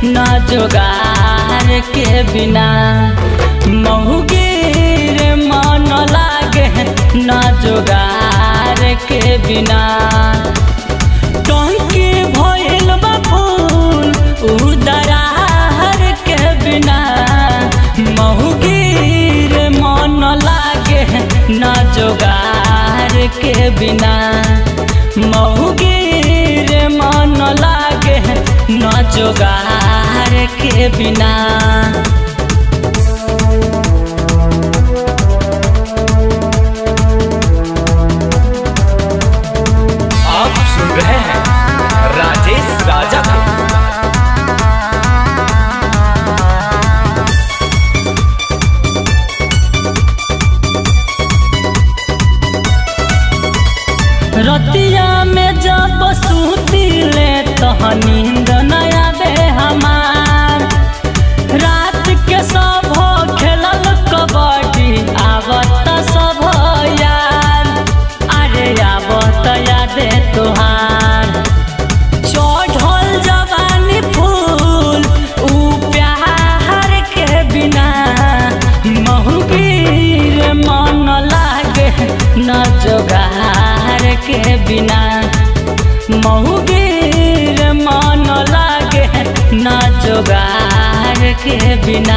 न जोगार के बिना महुगीर मन लागे न जोगार के बिना टंकी भइल बा फूल उदरार के बिना महुगीर मन लागे न जोगार के बिना महुगीर मन लागे न जोगार के बिना आप सुन रहे हैं राजेश राजा को रतिया में जब सुतिले तह नींद न आवे हमार रात के सब खेलल कबड्डी आवत सब यार अरे आवत यादे तोहार चढ़ल जवानी फूल ऊ प्यार के बिना महुबीर मन लागे न जोगार के बिना महुबीर मन लागे न जोगार के बिना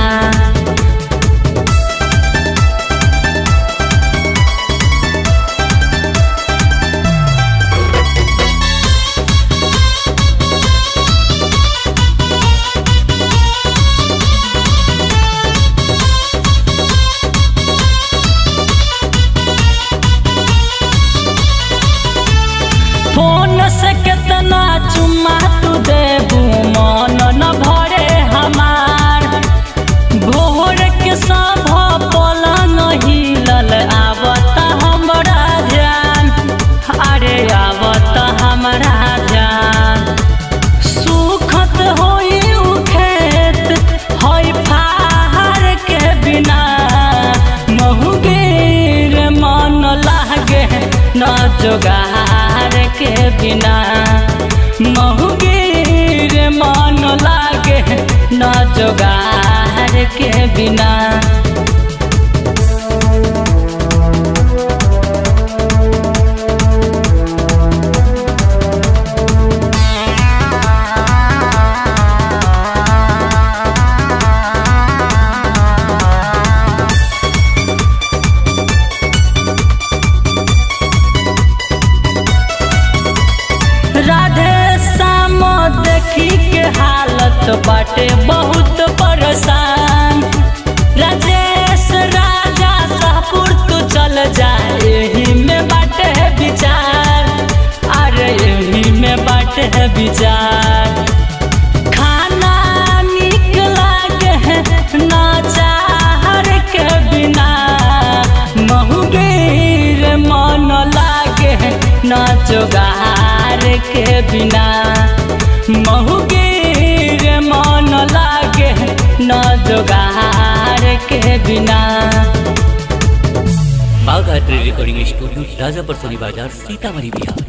फोन से कितना चुम्मा तू देबू मन न भरे हमार भोर के सब पलंग हिलल आवत हमरा ध्यान अरे आवत हमरा ध्यान सुखत होई उ खेत होई फार के बिना महुगीर मन लागे न जोगार के बिना महुगीर मन लागे न जोगार के बिना राधे श्याम देखी के हालत बाटे बहुत परेशान राजेश राजा शाहपुर तू चल जा यही में बाटे विचार अरे यही में बाटे विचार खाना निक लागे ना चाहर के बिना महुगीर मन लागे न जोगार के बिना महुगीर मन लागे न जोगार के बिना बाघ रिकॉर्डिंग स्टूडियो राजापुर सोनी बाजार सीतामढ़ी बिहार